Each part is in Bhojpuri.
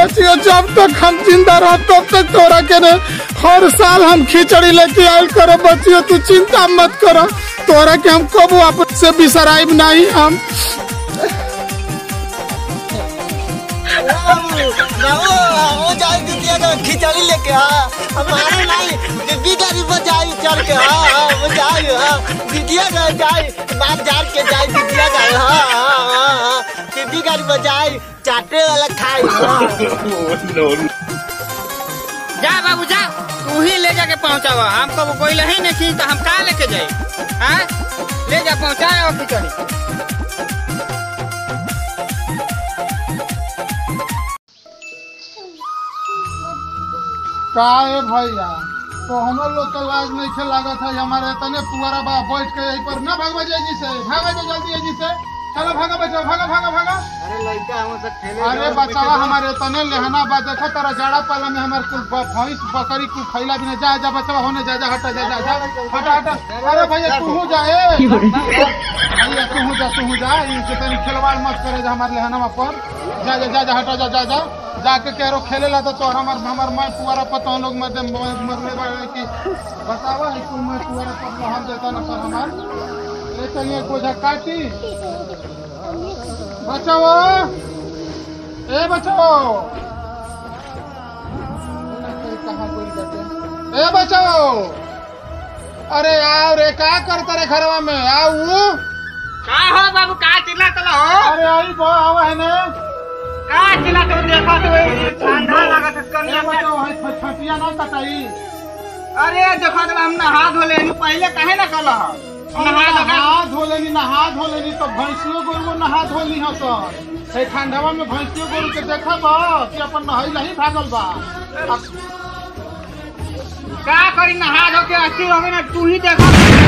बचियो जब तक हम जिंदा रह तब तक तोरा के ने हर साल हम खिचड़ी लेके आयल करो बचियो तू चिंता मत करो तोरा के हम कबो आपस से बिसराइब नहीं हम वो जाए दीदिया का खिचड़ी लेके हाँ हमारे नहीं बीबी गाड़ी पर जाए चल के हाँ हाँ वो जाए हाँ दीदिया का जाए बात जान के जाए दीदिया का हाँ हाँ हाँ हाँ बीबी गाड़ी पर जाए चाटे वाला खाए हाँ जा बाबू जा तू ही ले जाके पहुंचावा हम कब कोई ही नहीं खी तो हम कहाँ लेके जाए हाँ ले जा पहुंचाए और खिचड़ी का है भैया तो हमरो लोग के लाज नहीं खे लागत है हमारे तने पुआरा बा बैठ के यहीं पर ना भागवा जाए जी से भागा जो जल्दी जी से चलो भागा बचाओ भागा भागा भागा अरे लड़का हम सब खेले अरे बचावा हमारे तने लेहना बा देखो तारा जाड़ा पाला में हमारे कुल ब- भैंस बकरी कुल खैला भी जा जा बचावा होने जा जा हटा जा जा जा हटा हटा अरे भैया तू हो जा ए भैया तू हो जा तू हो जा इनसे तनी खिलवाड़ मत करे जा हमारे लेहना पर जा जा जा जा हटा जा जा जा जाके कह रो खेले ला तो तोर हमार हमार मैं पुआरा पता लोग मर मरने वाले की बतावा है कुल मैं पुआरा पर हम देता ना पर हमार ले चलिए कोझा काटी बचाओ ए बचाओ कहाँ गोली करते? ए बचाओ अरे आओ रे का करता रे घरवा में आओ का हो बाबू का चिल्ला तला हो अरे आई बो आओ है ने का चिल्ला तो देखा तो ठंडा लागत है ए कनिया में। बचाओ है छ- छटिया ना कटाई अरे देखा तो हम नहा धो ले पहले काहे ना कल नहा धो नहा धो लेनी नहा धो लेनी तो भैंसियो गोरू नहा धो ली हसन है ठंडवा में भैंसियो गोरू के देखा बा कि अपन नहई नहीं भागल बा अब का करी नहा धो के अच्छी हो गई ना तू ही देखा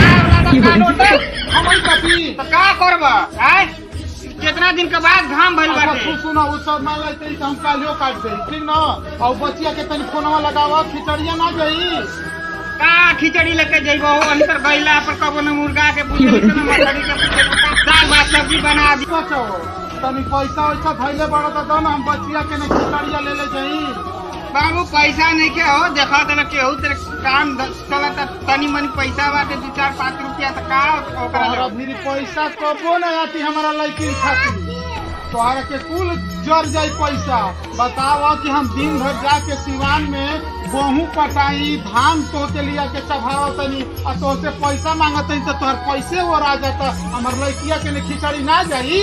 हम ही कटी तो का करब आय कितना दिन के बाद घाम भइल अच्छा बाटे तू सुना उ सब मान लेते ही तो हम कालियो काट दे ठीक ना और बचिया के तनी फोनवा लगावा खिचड़िया ना गई का खिचड़ी लेके जइबो अंतर गइला पर कबो न मुर्गा के पूछे न मछली के पूछे दाल भात सब्जी बना दी बचो तनी पैसा वैसा धैले बड़ा तो दो ना हम बचिया के ना खिचड़िया ले ले जाई बाबू पैसा नहीं के हो देखा तो केहू तेरे काम ध- चलत तनी मनी पैसा बाटे दू चार पाँच रुपया तो का ओकरा तोहरा ले भी पैसा कबो ना आती हमारा लड़की खातिर तोहरा के कुल जर जाई पैसा बतावा कि हम दिन भर जाके सिवान में गेहूं कटाई धान तो के लिया के चढ़ावा तनी आ तो से पैसा मांगत तनी तो तोहर पैसे और आ जाता हमार लड़किया के ने खिचड़ी ना जाई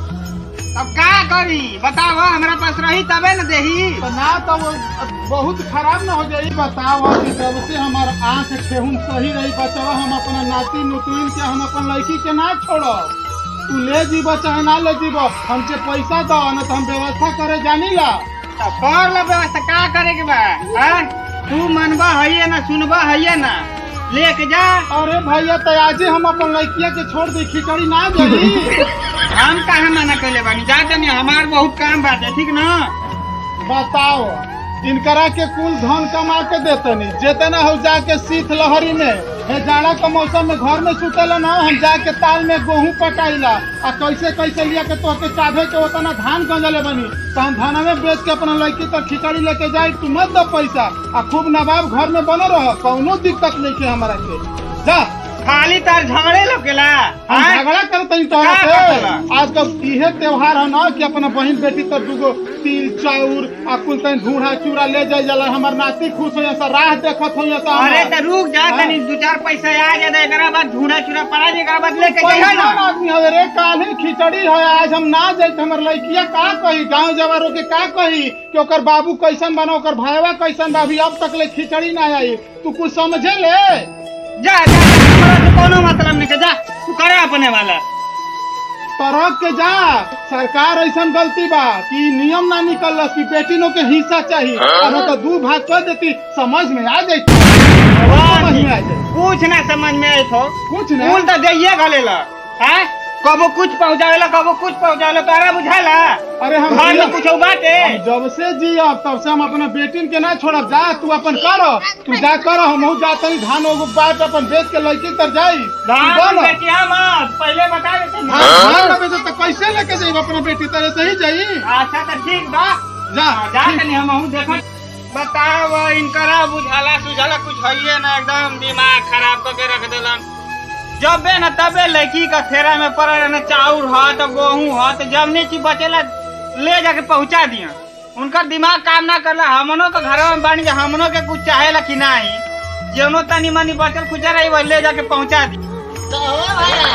अब का करी बताओ हमरा पास रही तबे न देही तो ना तो वो बहुत खराब ना हो जाई बताओ कि जब से हमार आंख ठेहुन सही रही बचावा हम अपना नाती नुतुन के हम अपन लड़की के ना छोड़ो तू ले जीब चाहे ना ले जीब हमसे पैसा दो ना तो हम व्यवस्था करे जानी ला तो कर लो व्यवस्था का करे के बा हाँ? तू मनबा है ना सुनबा है ना लेके जा अरे भैया तो आजे हम अपन लड़किया के छोड़ दी खिचड़ी ना जाई हम कहा मना कैले बानी जा तनी हमार बहुत काम बाटे ठीक ना बताओ इनकरा के कुल धन कमा के देतनी जेतना हो जाके शीत लहरी में हे जाड़ा के मौसम में घर में सुतेला ना हम जाके ताल में गेहूं पटाइला आ कैसे कैसे लिया के तो के चाहे के उतना धान गंजले बनी तो हम धाना में बेच के अपना लड़की तक खिचड़ी लेके जाए तू मत दो पैसा आ खूब नवाब घर में बने रह कौनो दिक्कत नहीं के हमारा के जा खाली तार झगड़े लोकेला हम हाँ? झगड़ा करते ही तोहरा का से करतेला? आज कल इहे त्योहार है ना कि अपना बहन बेटी तक दूगो तिल चाउर आ कुल तनी ढूढ़ा चूड़ा ले जाए जाला हमार नाती खुश हो सा राह देखत हो सा अरे तो रुक जा हाँ। तनी दू चार पैसा आ जाए एकरा बाद झूड़ा चूड़ा पड़ा जाए एकरा बाद लेके पैसा जाइए ना आदमी हवे रे काल्हि खिचड़ी है आज हम ना जाए तो हमर लड़किया का कही गांव जवारों के का कही कि ओकर बाबू कैसन बना ओकर भाईवा कैसन बा अभी अब तक ले खिचड़ी ना आई तू कुछ समझे ले जा जा हमरा से कोनो मतलब नहीं के जा तू करे अपने वाला तरह के जा सरकार ऐसा गलती बा कि नियम ना निकल कि बेटिनों के हिस्सा चाहिए और तो दू भाग कर देती समझ में आ जाती समझ में आ जाए कुछ ना समझ में आए तो कुछ ना फूल तो देइए गलेला हैं कबो कुछ पहुंचावेला कबो कुछ पहुंचावेला तोरा बुझाला अरे हम घर में जिया- कुछ बाटे हम जब से जियब तब से हम अपना बेटिन के ना छोड़ब जा तू अपन कर तू जा कर हम जाते ही धान एगो बाट अपन बेच के लड़की तर जाई तू धान बोल। बेचिया मत पहले बता देते ना हाँ, धान का बेचो तो कैसे लेके जाइब अपना बेटी तरह से ही जाई अच्छा तो ठीक बा जा जा तनी हम हूँ देखत बताव इनकरा बुझाला सुझाला कुछ हइये ना एकदम दिमाग खराब करके रख देलन जबे न तबे लड़की का फेरा में पड़ल न चाउर ह तो गेहूं ह तो जब नहीं चीज बचेला ले जाके पहुंचा दिया उनका दिमाग काम ना करला हमनों के घर में बानी जा हमनों के कुछ चाहेला कि नहीं जेनो तनी मनी बचल खुचा रही वो ले जाके पहुंचा दी तो हो भैया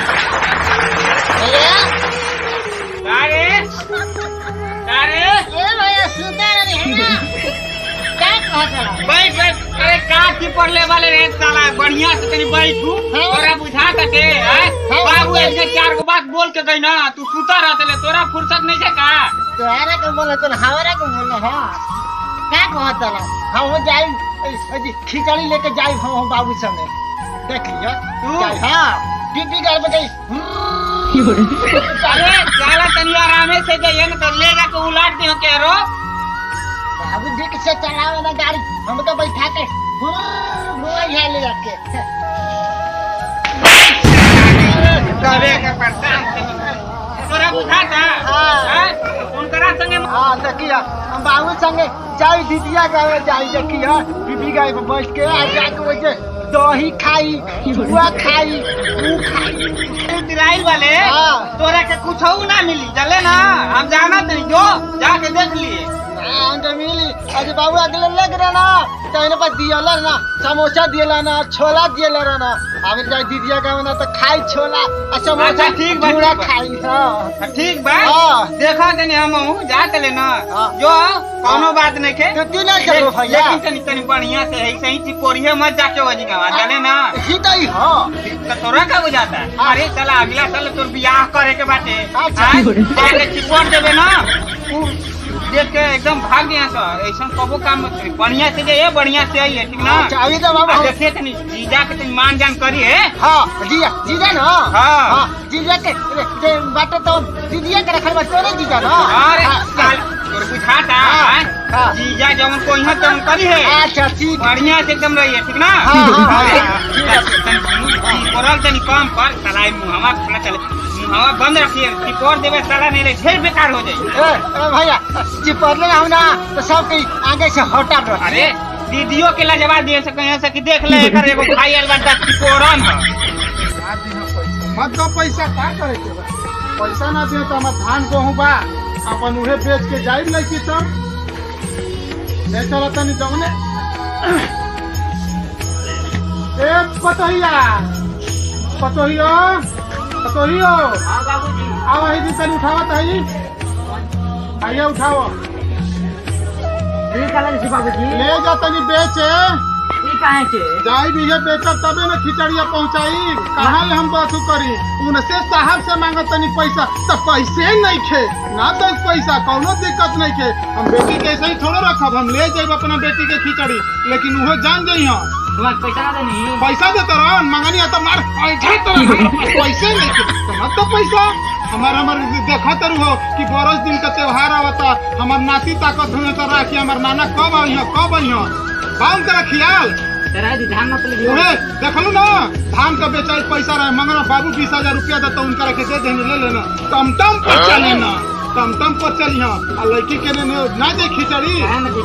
भैया अरे अरे ए भैया सुंदर है ना क्या कहत रहा बैठ बैठ अरे का की पढ़ले वाले रे साला बढ़िया से तनी बैठू हाँ। तोरा बुझा तके हैं हाँ। बाबू ऐसे चार गो बात बोल के गई ना तू सुता रहतले तोरा फुर्सत नहीं है का तोहरा के बोले तो हमारा के बोले हाँ क्या कहत रहा हम जाई अजी खिचड़ी लेके जाई हम हम बाबू संगे देख लियो तू? जाई हाँ बीबी घर में गई अरे साला तनी आरामे से जाइए ना तो ले जाके उलाट दियो के रो बाबू जी से चलावे ना गाड़ी हम तो बैठा के मोबाइल है ले जाके करे के परेशान तोरा बुझाता हाँ। हैं उनकरा संगे हाँ देखिए हम बाबू संगे जाई दीदिया गावे जाई देखिए बीबी गाय पे बैठ के आ जाके वैसे दही खाई जुआ खाई ऊ खाई तिराइल वाले हाँ। तोरा के कुछ ना मिली चले ना हम जाना तनी जो जाके देख लिए हाँ, अंदर मिली अरे बाबू अगले लग रहा ना तो इन्हें पर दियला ना समोसा दियला ना छोला दियला रहा ना अब जाई दीदिया गावे ना तो खाई छोला और समोसा अच्छा, ठीक बा, चूड़ा ठीक बा। खाई हाँ ठीक बा हाँ। देखा तनी हम हूँ जा तले ना हाँ। जो कोनो बात नहीं के तो तू ना चलो भैया लेकिन तनी तनी बढ़िया से है सही चिपोरिये मत जाके वजी गवा चले ना ही तो ही हाँ तो तोरा का बुझाता है हाँ। अरे चला अगला साल तोर बियाह करे के बाटे अच्छा। आय, जाके चिपोर देबे ना उ देख के एकदम भाग गया सर ऐसा कबो काम मत करी बढ़िया से जाइए बढ़िया से आइए ठीक ना अच्छा अभी तो बाबू आ हम- देखिए तनी जीजा के तनी मान जान करी है हाँ जीजा जीजा ना हाँ। हाँ जीजा के जे बाटे तो दीदिया के रखल बा तोरे जीजा ना अरे हाँ, साल तोर बुझाता हाँ, आय? हाँ। जीजा जवन को यहाँ तवन करी है अच्छा ठीक बढ़िया से एकदम रहिए ठीक ना हाँ, हाँ, हाँ, अरे, हाँ, ठीक है। तनी सुनू, कोरल तनी कम कर साला मुहावा खुला चले मुहावा बंद रखिए टिपोर देवे साला नहीं रहे फिर बेकार हो जाए ए, ए भैया जी पढ़ले हम ना तो सब के आगे से हटा दो अरे दीदियों के लाजवाब दिए सके यहाँ से कि देख ले एकर एगो भाई आइल बाटा टिपोरन ह ना दिहा पैसा मत दो पैसा का करे के बा पैसा ना दियो तो हमार धान गेहूं बा अपन उहे बेच के जाई लड़की तब ले चलो तनी जौने ए पतोहिया पतोहियो पतोहियो हाँ बाबूजी आओ ही दिन तनी उठावा तही आइए उठाओ बाबूजी ले जा तनी बेचे ई काहे के जाई भी है बेचब तबे न खिचड़िया पहुंचाई कहाँ ले हम बात करी उनसे साहब से मांगत तनी पैसा तो पैसे नहीं खे ना दो पैसा कौनो दिक्कत नहीं खे हम बेटी के ऐसे ही थोड़े रखब हम ले जाब अपना बेटी के खिचड़ी लेकिन वो जान जाइ हम तुम्हारे पैसा ना देनी पैसा देते रहन मंगनी है तो मार ऐठा तो हमारे पास पैसे नहीं थे तो मत तो पैसा हमार हमार देखा तर हो कि बरस दिन का त्योहार आवता हमार नाती ताकत हुए तो राखी हमार नाना कब आई है कब आई है बाउन तेरा ख्याल तेरा ध्यान मत उहे देखलू ना धान का बेचाई पैसा रहे मंगना बाबू बीस हजार रुपया देता उनका के दे देने ले लेना टमटम पर चले ना टमटम पर चली हाँ आ लड़की के ने ना दे खिचड़ी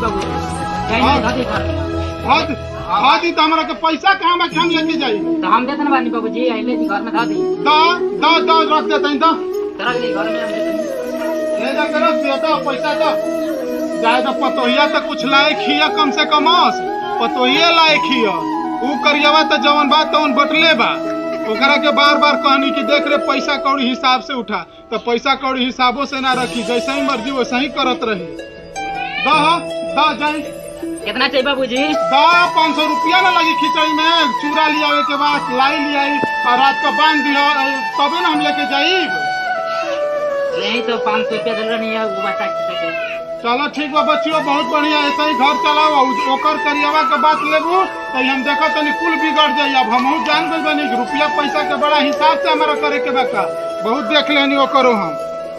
हद हद ही तो हमरा के पैसा कहाँ में हम लेके जाई तो हम देते ना बानी बाबूजी आइले जी घर में धा दी दा दा दा रख देते हैं दा तेरा के घर में हम देते ले जा कर रख दिया दा पैसा दा जाए तो पतोहिया तो कुछ लाए खिया कम से कम पतोहिया लाए खिया ऊ करियवा तो जवन बात तवन बटले बा ओकरा के बार बार कहनी कि देख रे पैसा कौड़ी हिसाब से उठा तो पैसा कौड़ी हिसाबों से ना रखी जैसे ही मर्जी वैसे ही करत रही दा दा जाए कितना चाहिए बाबूजी दा पाँच सौ रुपया ना लगी खिचड़ी में चूड़ा लियावे के बाद लाई लियाई और रात को बांध दिया तबे ना हम लेके जाई यही तो पाँच सौ रुपया दल नहीं है वो बच्चा के चलो ठीक बा बच्चियों बहुत बढ़िया ऐसे ही घर चलाओ ओकर करियवा के बात लेबू तो हम देखो तनी कुल बिगड़ जाई अब हम जान गई बनी कि रुपया पैसा के बड़ा हिसाब से हमारा करे के बका बहुत देख लेनी ओकरो हम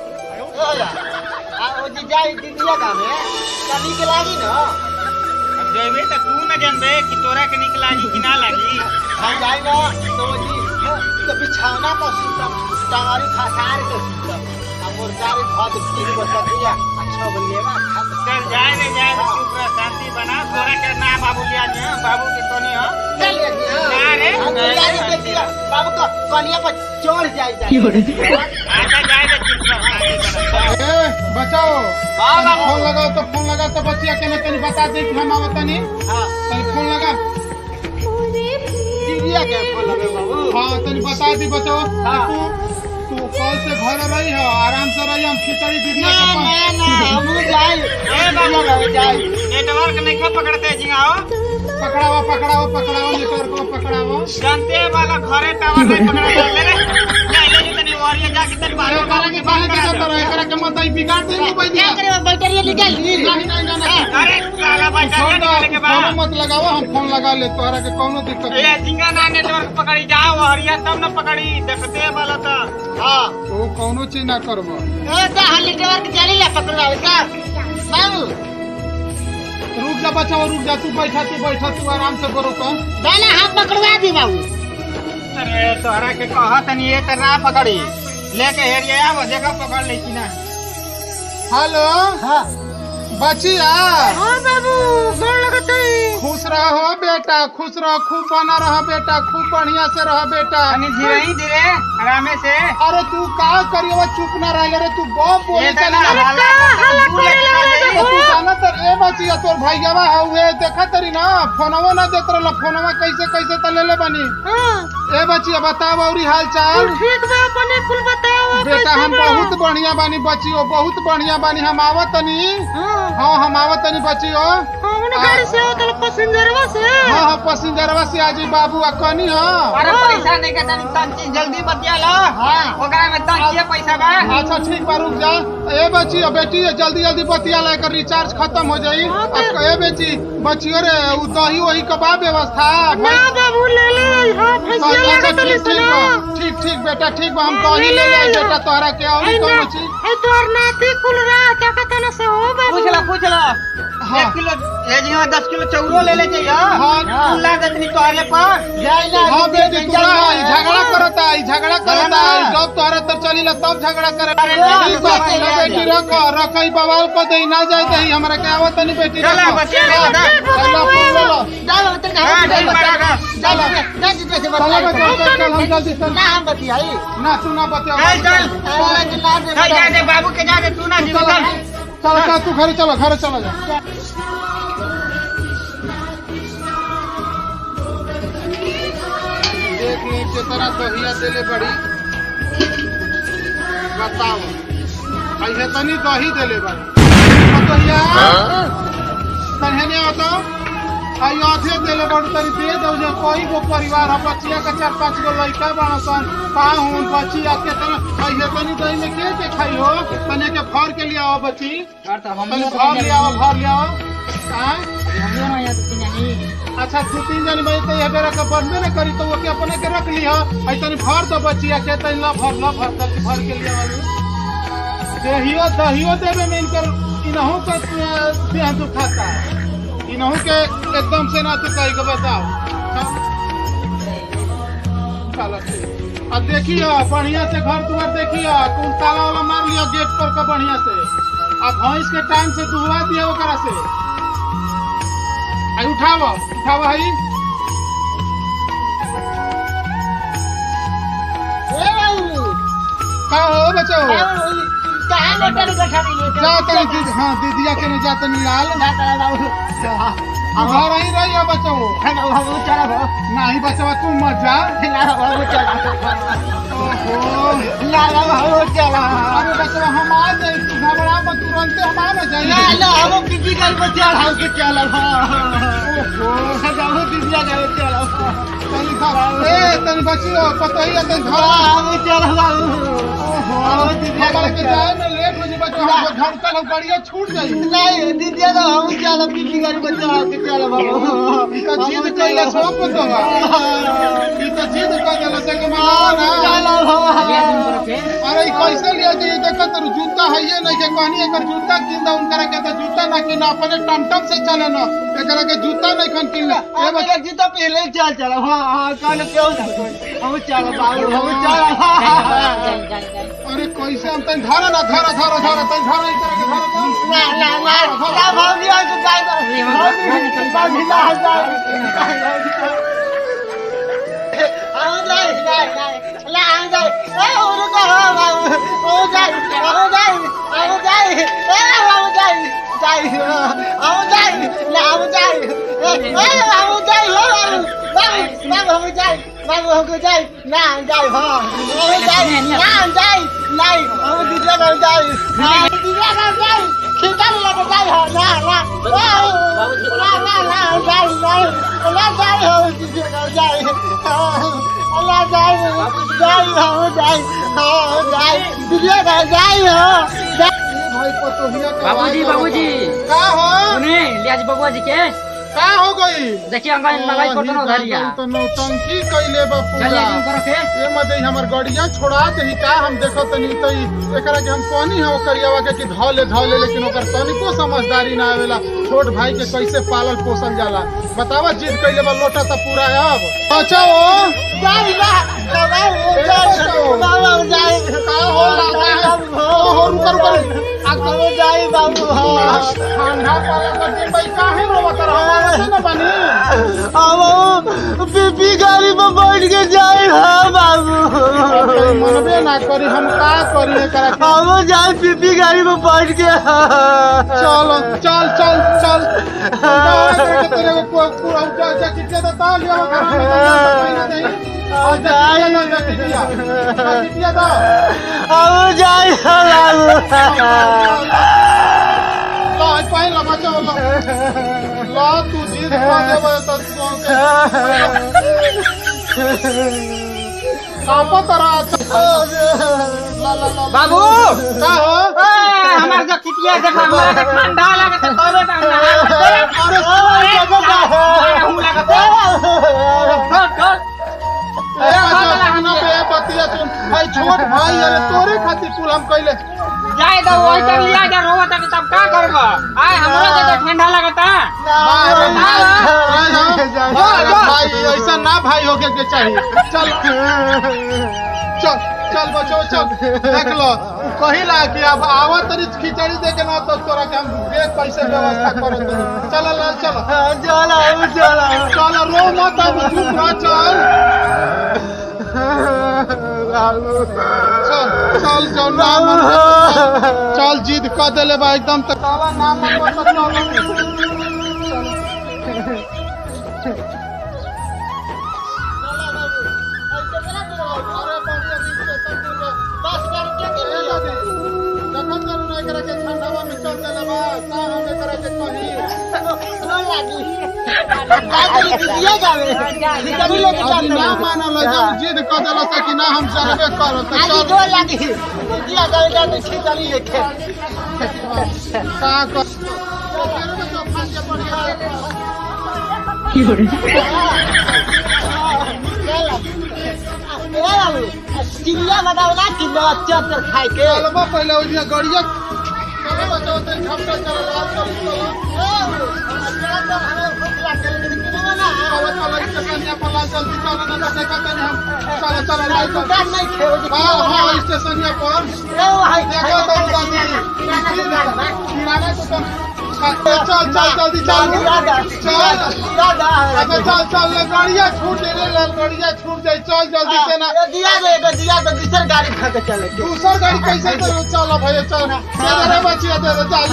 जाई दीदिया का में कभी के लागी ना जेबे तो तू न जानबे कि तोरा के निक लागी कि ना लागी हम जाई ना तो जी तो बिछौना पर सुतम टांगरी फसार के सुतम अब मुर्गारी भात तीन गो सब्जिया अच्छा बनेगा चल जाए रे जाए रे चुप रह शांति बना तोरा के ना बाबू लिया जी हाँ, बाबू के कोनी हो चल ना रे। मुर्गारी देखिए बाबू को कनिया पर चढ़ जाए जाए आजा जाए रे चुप रह शांति बना ए बचाओ हाँ, तनी बाबू। फोन लगाओ तो फोन लगाओ तो बचिया के ना तनी बता दे कि हम आवत तनी हाँ तनी फोन लगा दीदिया के फोन लगे बाबू हाँ तनी बता दी बचाओ हाँ। तू तू कल से घर रही हो आराम से रही हम खिचड़ी दीदिया ना के पास ना ना हम जाए ए बाबू बाबू जाए नेटवर्क नहीं खा पकड़ते जी आओ पकड़ाओ पकड़ाओ पकड़ाओ नेटवर्क को पकड़ाओ जानते वाला घरे टावर नहीं पकड़ा ले रे ले ले जी तनी वारिया जाके तनी अरे बाबू करा के काहे के जाता रहे करा के मत आई बिगाड़ दे नी बैठ क्या करे बैटरी निकाल ली नहीं नहीं नहीं नहीं अरे साला भाई फोन जाने के फोन बाद मत लगाओ हम फोन लगा ले तोहरा के कोनो दिक्कत ये नहीं झिंगा ना नेटवर्क पकड़ी जाओ हरिया तब न पकड़ी देखते वाला तो हाँ तो कोनो चीज ना करबो ए का हल्ली के चली ले पकड़वा का बाबू रुक जा बचाओ रुक जा तू बैठा तू बैठा तू आराम से करो तो दाना हाथ पकड़वा दी बाबू अरे तोहरा के कहा तनी ये तो ना पकड़ी लेके हेरिया आव देखा पकड़ ले कि ना हेलो हाँ बचिया हाँ बाबू गोड़ लगत खुश रहो बेटा खुश रहो खूब बना रहो बेटा खूब बढ़िया से रहो बेटा तनी धीरे ही धीरे आरामे से अरे तू का करियो चुप ना रह रे तू बहुत बोले ये चली तना जा। हल्ला हल्ला तू जाना तर ए बचिया तोर भैयावा हउए देखा तरी ना फोनवा ना देत रहल फोनवा कैसे कैसे त ले ले बनी ए बचिया बताओ औरी हाल चाल ठीक बा अपने कुल बताओ बेटा हम बहुत बढ़िया बानी बचियो बहुत बढ़िया बानी हम आवत तनी हाँ हम आवत तनी बचियो हमने गाड़ी से होतल पैसेंजरवा से हाँ हाँ पैसेंजरवा से आजी बाबू आ कनी हाँ अरे पैसा नहीं का तनी तंची जल्दी बतिया लो हाँ। ओकरा में तंची पैसा बा अच्छा ठीक बा रुक जा ए बची बेटी जल्दी जल्दी बतिया ला एकर रिचार्ज खत्म हो जाई अब ए बेटी बचियो रे उ दही वही का बा व्यवस्था ना बाबू ले ले हां फैसिया अच्छा लगत ठीक ठीक बा ठीक ठीक बेटा ठीक बा हम दही ले ले बेटा तोहरा के और कौन चीज ए तोर नाती कुल रा क्या कहता ना से हो बाबू पूछ लो पूछ लो हाँ। एक किलो ये जी हाँ दस किलो चौरो ले ले चाहिए हाँ। ला दतनी तोहरे पर जाए ना हाँ बेटी तू रहा ई झगड़ा करता ई झगड़ा करता ई जब तोहरा तर चली ला तब झगड़ा करे ठीक बा ले बेटी रख रख ई बवाल को दे ना जाए दे हमरा के आवत नहीं बेटी चला, रख। बचिया रे, हाँ, बता। चला, फोन ले लो। डालो तेरे का हाँ, ठीक बा, रख। चल चल जितने से चला बच्चा, बता चल, चल, हम जल्दी चल। ना हम बतियाई ना तू ना बतिया चल चल चल ना दे चल जा दे बाबू के जा दे तू ना जी चल चल चल चल तू घर चलो घर चलो जा देख ली कितना दहिया देले बड़ी बताओ ऐसे तनी दही देले बड़ी अब दहिया तनहने हो तो आई आधे देले बड़ी तनी दे दो जे कोई गो परिवार है बच्चिया का चार पांच गो लड़का बड़ा सन का हूं बच्चिया के तना ऐसे तनी दही में के के खाई हो तने के भर के लिए आओ बच्ची तनी भर ले आओ भर ले आओ हाँ? अच्छा दू तीन जन बजे तो यह बेरा के बनबे न करी तो वो के अपने के रख ली हो ऐ तनी भर दो बचिया के तनी ला भर ला भर तक भर के लिए वाली दहियो दहियो देवे में इनकर इनहू के अ, देह दुखाता है इनहू के एकदम से ना तू कही के बताओ हाँ? चलो ठीक अब देखियो बढ़िया से घर दुआर देखियो कुल ताला वाला मार लियो गेट पर का बढ़िया से अब भैंस के टाइम से दुहवा दिया ओकरा से आई उठाव उठाव हई ए बाबू का हो बचो कहां मोटर गठा नहीं जा तनी दीदी हाँ दीदिया के नहीं जा तनी लाल ना करा बाबू घर ही रही हो बचो बाबू चला बाबू नहीं बचवा तू मत जा ना बाबू चला ओहो ना बाबू चला अरे बचवा हम आ जाए तू घबरा मत तुरंत हम आ ना जाए ना हम किसी घर पर चढ़ाओ के चला ओहो बाबू किसी घर चला तनी घर ए तनी बचियो पतही है तनी घर बाबू चला बाबू ओहो हमारे के जाए में लेट हो जी बचवा हम घर कल गाड़िया छूट जाई नहीं दीदी तो हम चला किसी घर पर चढ़ाओ के चला बाबू ई तो जिद कइला सो पतो बा ई तो जिद कर देला से के मैं चला बाबू अरे ई कैसे लिया जाए देखो तो जूता है ये नहीं के कहनी एकर जूता किन दा उनकरा के तो जूता ना किन अपने टमटम से चले न एकरा के जूता नहीं खन किन ए अब बच्चा एक जूता पहले चल चल हाँ हाँ कौन क्यों ना हम चल बाबू हम चल अरे कैसे हम तन धरा ना धरा धरा धरा तन धरा ई तरह के धरा ना ना ना ना भाभी आ तो जाए भाभी भाभी ना जाए आओ जाए जाए जाए ला आओ जाए ए ओ तो हो बाबू ओ जाए आओ जाए आओ जाए ए आओ जाए जाए आओ जाए ला आओ जाए ए आओ जाए हो बाबू बाबू बाबू हम जाए बाबू हम जाए ना जाए हो हम जाए ना जाए नहीं हम दूसरा कर जाए हाँ दूसरा कर जाए खींचा लग जाए हो ना ना ना ना ना जाए नहीं ना जाए हो दूसरा कर जाए अल्लाह जाए जाए हो जाए हाँ जाए दूसरा कर जाए हो भाई पतोहिया के बाबूजी आवाज बाबूजी का हो सुने लियाज बबुआ जी के का हो गई देखिए अंगन लगाई फोटो न धरिया तो नौटंकी कैले बा चलिए पूरा तुम करो के ए मदे हमर गड़िया छोड़ा दही का हम देखो तनी तो ई- एकरा के हम कहनी है ओकरियावा के कि ध ले ध ले लेकिन ओकर तनिको समझदारी ना आवेला छोट भाई के कैसे पालल पोसल जाला बतावा जिद कैले बा लोटा त पूरा है अब बचाओ जाए ना जाए बाबू जाए का हो लागा है ओ हो रुकर रुकर बाबू जाए बाबू हाँ ठंडा पाला कर दिन भाई काहे रोवत रहो से न बनी अब बीपी गाड़ी में बैठ के जाए हाँ बाबू कोई मनबे ना करी हम का करी एकरा के हम जाए बीपी गाड़ी में बैठ के चल चल चल चल तेरे को तेरे को पूरा जा जा किटे तो ता लिया घर में ना नहीं और जा ना जा किटिया किटिया दो हम जाए बाबू ला पाई ला बचा ला ला तू जीत पा देबे तो कापा तरा ला ला ला बाबू का हो ए, हमार जो किटिया देखा हमरा के ठंडा लगे तो तबे तक ना अरे सोई जगह का हो हूं लगे छोट छोट ए बच्चा खाना पे बतिया सुन भाई छोट भाई अरे तोरे खातिर कुल हम कइले जाए तो वही तक लिया जा रोवा तक तब का करबो आए हमरा के तो ठंडा लगता भाई ऐसा ना भाई होके के चाहिए चल चल चल बचो चल देख लो कहिला कि अब आवा तरी खिचड़ी दे के ना तो तोरा के हम देख कैसे व्यवस्था करत चल चल चल चलो चलो चल रो मत अब चुप रह चल चल चल चल ना मन चल जिद कर देले बा एकदम तक तावा ना मन तो चल अरे बढ़िया दिन से सब दिन रे। बस करके ए दादी, देखत चलू ना एकरा के ठंडावा में चल देले बा का हम एकरा के कही दिया जावे खिचड़ी लेके अभी ना जाते मानल है, जब जिद कर देला से कि ना हम चलबे करब तो आज चल दो लगी दिया जावे जाते खिचड़ी लेके का कर चिड़िया बताओ ना कि बच्चा पर खाए के चलबा पहले ओइ दिया गड़िया चलबा तो ते झपटा चल लाल चल चल चल चल स्टेशन पर ला जल्दी चल ना तो देखा तनी हम चल चल लाइट दुकान नहीं खेल हां हां स्टेशन पर देखो तो दादी किराना दुकान चल चल जल्दी चल चल अच्छा चल चल गाड़िया छूट दे रे गाड़िया छूट जाई चल जल्दी से ना दिया दे दिया तो दूसर गाड़ी खा के चले दूसर गाड़ी कैसे करो चल भैया चल दे रे बचिया दे दे चल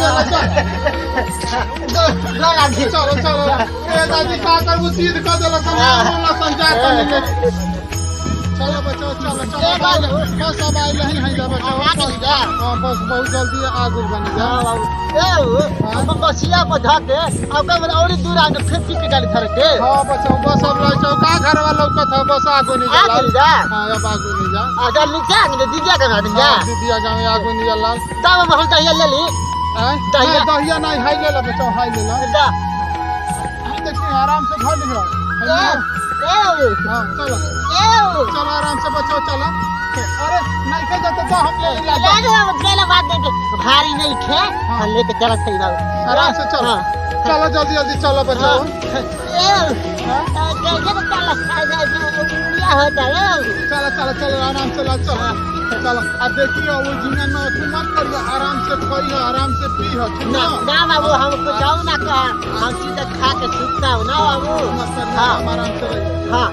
चल चलो चलो ए दादी का करबू सीध कर देला समय ना संचार करने के चलो बच्चों चलो चलो बस अब आई नहीं है जा बच्चों हां बस बहुत जल्दी आगू बन जा बसिया पर धके अब का और दूर आके फिर पीछे गाड़ी धर के हां बच्चों बस अब लाई चौका घर वालों का था बस आगू नहीं आगू नहीं जा जा। हां अब आगू नहीं जा अगर नीचे आगे दीजिए का दिन जा हां दीदिया गांव में आगू नहीं लाल तब हम हम कहिए ले ली हैं दहिया। दहिया नहीं हाई ले ला बच्चों हाई ले ला जा देखिए आराम से घर लिखो ए ए हां चलो ए चलो आराम से बच्चों चलो अरे नहीं के जाते तो हम ले ले ले लो चलो बात देके भारी नहीं खे हाँ लेके चला सही बाबू आराम से चलो हाँ। चलो जल्दी जल्दी चलो बचाओ चलो चलो चलो आराम से ला चलो चलो अब देखिए वो जिन्हें न तू मत करियो आराम से खाइयो आराम से पियो ठीक ना ना ना बाबू हम कुछ जाऊ ना का हम सीधा खा के सुतता हूँ ना बाबू मत करियो हाँ हम आराम से रहिए हाँ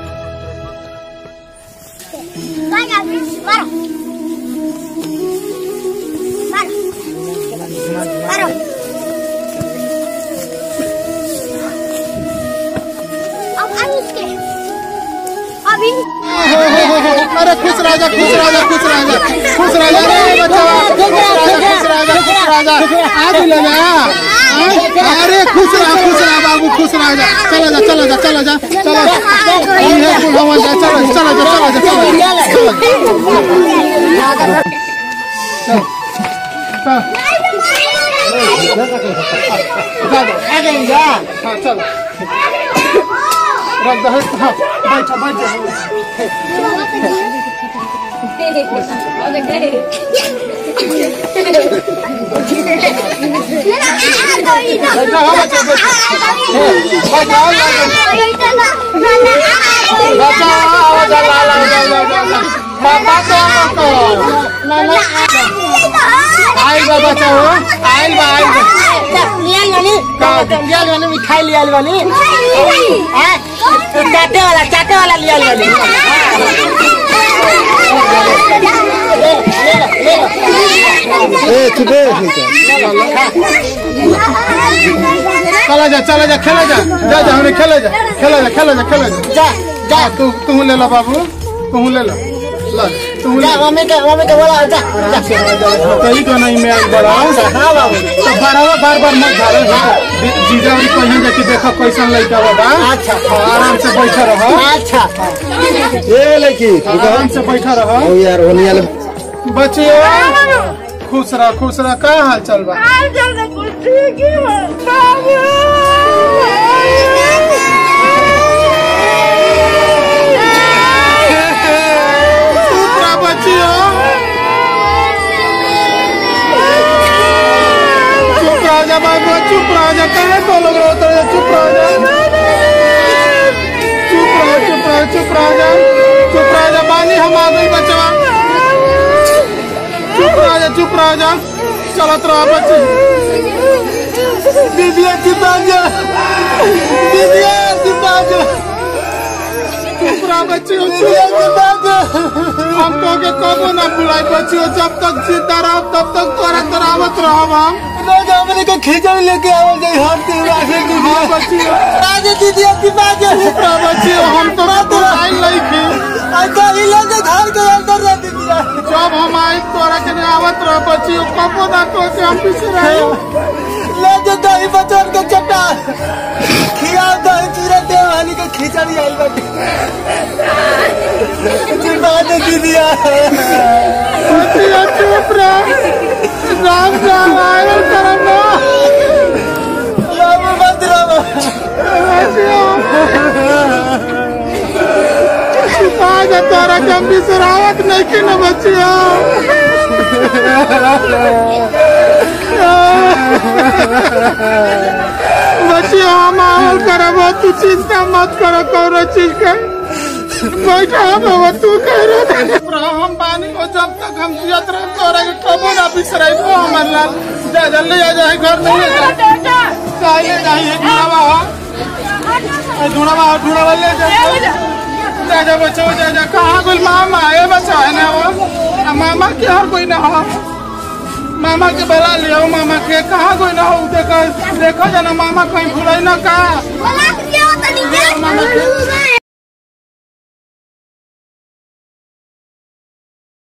अभी अरे खुश राजा खुश राजा खुश राजा खुश राजा रे बचाओ खुश राजा खुश राजा खुश राजा आज ले जा अरे खुश रहा खुश रहा बाबू खुश राजा चलो जा चलो जा चलो जा चलो ये बुढ़ावा जा चलो चलो जा चलो जा चलो जा हाँ चलो रख दो हाँ बैठ बैठ जा आइल बा बचाओ आइल बा आइल बा मिठाई लिया वाली चाटे वाला चाटे वाला लिया वाली चला जा चला जा खेला जा जा जा हमने खेला जा खेला जा खेला जा खेला जा जा जा तू तू ले ला बाबू तू ले ला ला तू ले जा मम्मी के मम्मी के बोला जा कहीं तो नहीं मैं बड़ा हाँ बाबू तो बारह बार बार मत झाड़ो जीजा भी कहीं जाके देखो कैसन लड़का बाबा अच्छा। आराम से बैठा रहो अच्छा ये लड़की आराम से बैठा रहो ओ यार होने वाला बचिए खुश रह खुश रह का हाल चल बा चुप रह बचियो चुप रह जा बाबू चुप रह जा कहे तो लोग रोते हैं चुप रह जा चुप रह चुप रह चुप रह जा चुप रह जा बानी हम आ गई बचवा चुप रह जा चुप रह जा चलत रह बच्चे दीदिया चिपा जा दीदिया चिपा जा चुप रह बच्चे दीदिया चिपा जा हम तो के कबो ना बुलाई बच्चियों जब तक जिंदा रहो तब तक तोरा तरावत रहो हम हमने के खींचड़ लेके आवल जाई हम ते राखे की हाँ बच्चियों राजे दीदी अति बाजे चुप रह बच्चियों हम तो बुलाई नहीं थी अच्छा ही लगे घर के अंदर रह दीदी जब हम आई तोरा के नहीं आवत रह बच्चियों कबो ना तो के हम पीछे रहे ले जे दही बचन के चटा खिया दही चूरा देवानी के खिचड़ी आई बाटे जी बाजे दीदिया बच्चियों चुप रह राम राम आयल करना राम मंदिर आज तोरा के हम बिसरावत नहीं की न बच्चियों बच्चियों हम आवल करब तू चिंता मत करो कौनो चीज के बैठा बाबा तू कह रहा हम पानी को जब तक हम जियत रहे तोरा के कबो ना बिसराई को हमर लाल जा जल्दी आ जाए घर नहीं ले जा चाहिए जाइए ढूंढावा हो ढूंढावा हो ढूंढावा ले जा जा जा बच्चों जा जा कहाँ कोई मामा है बच्चा है ना वो आ, मामा के और कोई ना हो मामा के बुला लियो मामा के कहाँ कोई ना हो देखो देखो जना मामा कहीं भूले ना का बोला दिया तनी मामा के